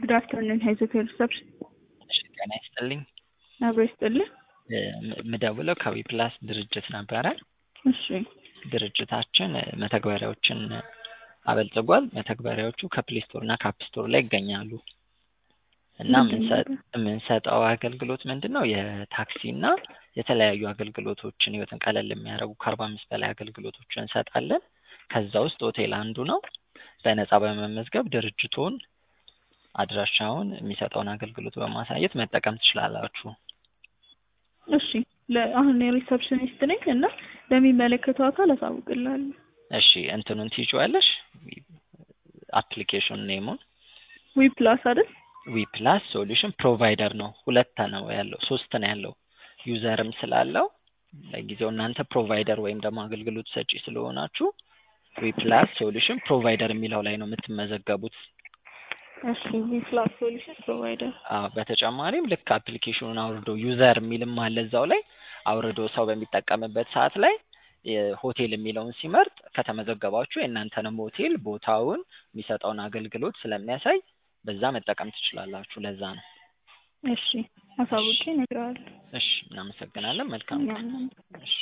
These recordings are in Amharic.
ጉድ አፍተርኑን ሄዘቴል ሪሰፕሽን እሺ ጤና ይስጥልኝ። አብሮ ይስጥልህ። ምደውለው ከዊ ፕላስ ድርጅት ነበረ። እሺ ድርጅታችን መተግበሪያዎችን አበልጽጓል። መተግበሪያዎቹ ከፕሌይ ስቶር እና ከአፕ ስቶር ላይ ይገኛሉ እና ምንድን ነው? የምንሰጠው አገልግሎት ምንድን ነው? የታክሲ እና የተለያዩ አገልግሎቶችን ህይወትን ቀለል የሚያደርጉ ከአርባ አምስት በላይ አገልግሎቶችን እንሰጣለን። ከዛ ውስጥ ሆቴል አንዱ ነው። በነፃ በመመዝገብ ድርጅቱን አድራሻውን የሚሰጠውን አገልግሎት በማሳየት መጠቀም ትችላላችሁ። እሺ ለ- አሁን የሪሰፕሽኒስት ነኝ እና ለሚመለከተው አካል አሳውቅልሃለሁ። እሺ እንትኑን ትይዥዋለሽ? አፕሊኬሽን ኔሙን ዊ ፕላስ አይደል? ዊ ፕላስ ሶሉሽን ፕሮቫይደር ነው። ሁለት ነው ያለው፣ ሶስት ነው ያለው። ዩዘርም ስላለው ለጊዜው እናንተ ፕሮቫይደር ወይም ደግሞ አገልግሎት ሰጪ ስለሆናችሁ ዊ ፕላስ ሶሉሽን ፕሮቫይደር የሚለው ላይ ነው የምትመዘገቡት። እሺ ዊ ፕላስ ሶሉሽን ፕሮቫይደር አዎ በተጨማሪም ልክ አፕሊኬሽኑን አውርዶ ዩዘር የሚልም አለ እዛው ላይ አውርዶ ሰው በሚጠቀምበት ሰዓት ላይ ሆቴል የሚለውን ሲመርጥ ከተመዘገባችሁ የእናንተንም ሆቴል ቦታውን የሚሰጠውን አገልግሎት ስለሚያሳይ በዛ መጠቀም ትችላላችሁ። ለዛ ነው። እሺ አሳውቄ እነግርሃለሁ። እሺ እናመሰግናለን። መልካም ቀን። እኛም እሺ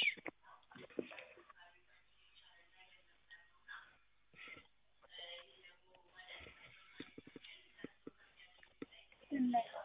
እናመሰግናለን።